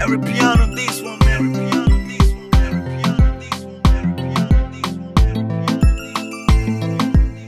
Every piano this one, every piano this one, every piano this one, every piano this one, every piano this one.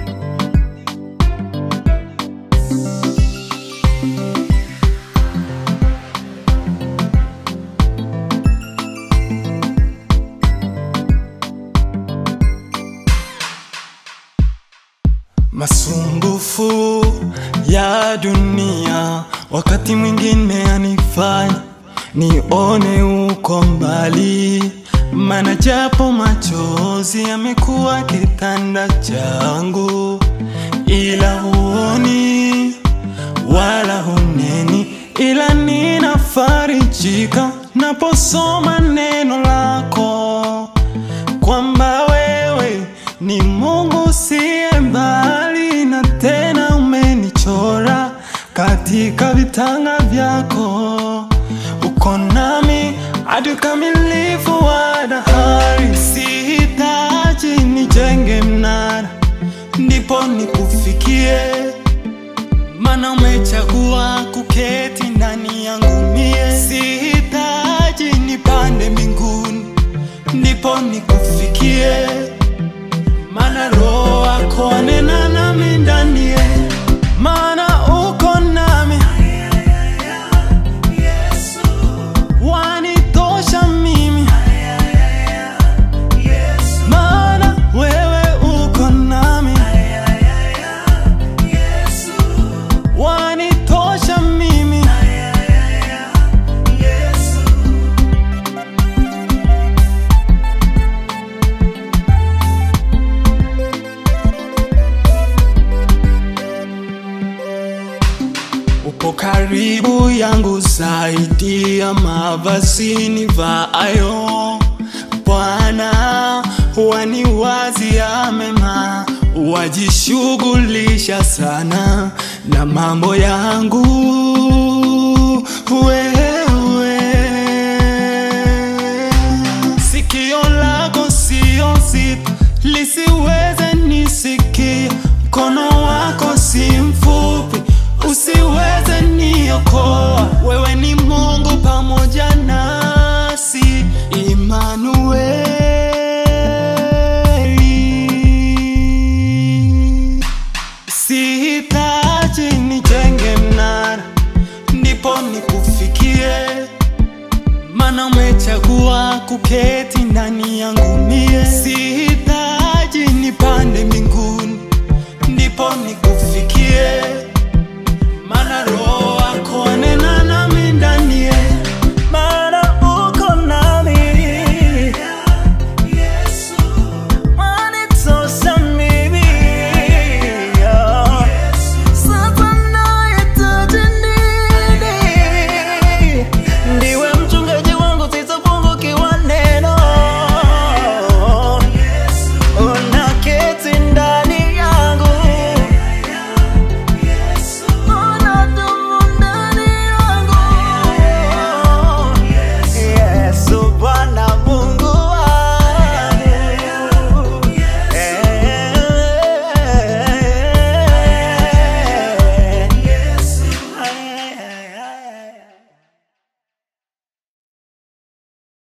Masumbufu ya dunia wakati mwingine anifanya nione uko mbali, mana japo machozi yamekuwa kitanda changu, ila huoni wala huneni, ila ninafarijika naposoma neno lako kwamba wewe ni Mungu siye mbali, na tena umenichora katika vitanga vyako. Uko nami hadi ukamilifu wa dahari. Sihitaji nijenge mnara ndipo nikufikie, mana umechagua kuketi ndani yangu mie. Sihitaji nipande mbinguni ndipo nikufikie, mana roho wako anena nami ndani ye, mana uko nami wanitosha mimi, mana wewe uko nami wanitosha mimi. Upo karibu yangu zaidi ya mavazi nivaayo. Bwana, waniwazia mema, wajishughulisha sana na mambo yangu wewe. Sikio lako sio zito lisiweze nisikia, mkono wako si mfupi usiweze niokoa. Wewe ni Mungu pamoja nasi, Imanueli. Sihitaji nijenge mnara ndipo nikufikie, mana umechagua kuketi ndani yangu mie. Sihitaji nipande mbinguni ndipo nikufikie